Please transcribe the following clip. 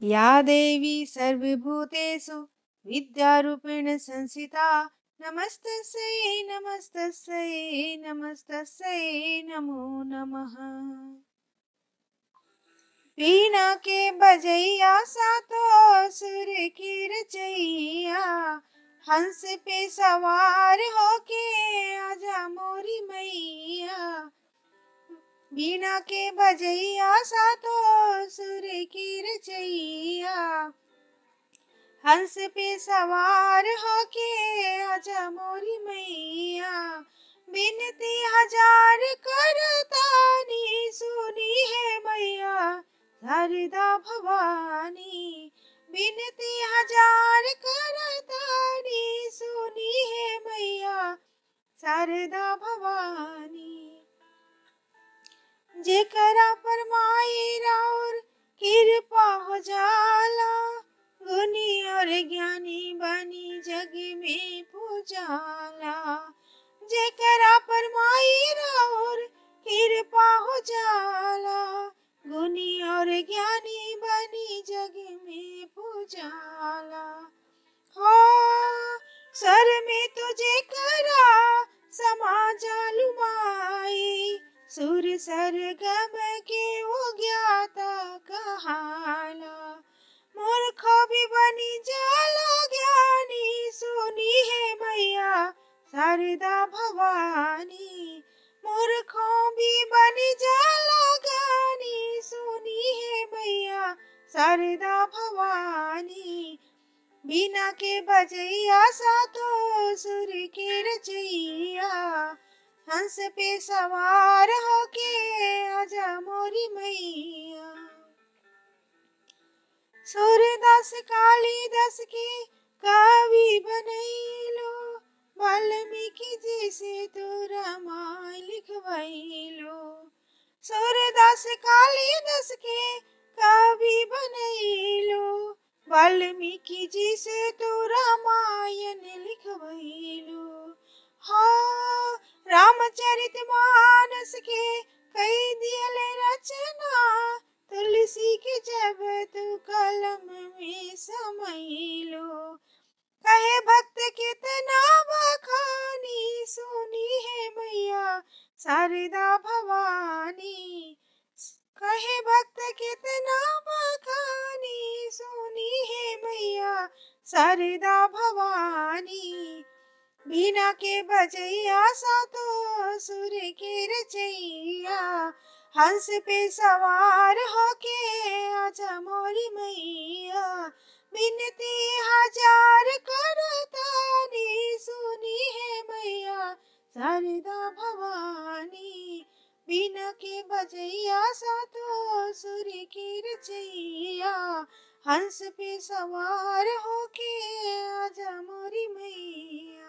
या देवी सर्वभूतेषु विद्यारूपेण संस्थिता नमस्तस्यै नमस्तस्यै नमस्तस्यै नमो नमः वीणा के बजैया सातो सुर की रचैया हंस पे सवार होके आजा मोरी मैया वीणा के बजैया सातो सुर की रचैया हंस पे सवार होके आजा मोरी मैया बिनती हजार करतानी सुनी है मैया शारदा भवानी बिनती हजार करतानी सुनी है मैया शारदा भवानी जेकरा पर माई राउर कृपा हो जाला गुनी और ज्ञानी बनी जग में पूजाला जेकरा पर माई राउर कृपा हो जाला गुनी और ज्ञानी बनी जग में पूजाला हो सर में तुझे करा समा जालू माई सुर सरगम के वो ज्ञाता कहाला मूर्ख भी बनी जाला ज्ञानी सुनी है मैया शारदा भवानी मूर्खों भी बनी जाला ज्ञानी सुनी है मैया शारदा भवानी बिना के बजैया सातो सुर के रचैया हंस पे सवार होके आजा मोरी मैया सूरदास कालिदास के कवि बनैलो वाल्मीकि जी से तो रामायण लिखवैलो सूरदास कालिदास के कवि बनैलो वाल्मीकि जी से तो रामायण लिखवैलो हाँ रामचरित मानस के कई दियल रचना तुलसी के जब तू कलम में समैलो कहे भक्त कितना बखानी सुनी है मैया शारदा भवानी कहे भक्त कितना बखानी सुनी है मैया शारदा भवानी बिना के बजैया सातो सुर के रचैया हंस पे सवार होके आजा मोरी मैया बिनती हजार करतानी सुनी है मैया शारदा भवानी बिना के बजैया सातो सुर के रचैया हंस पे सवार होके आजा मोरी मैया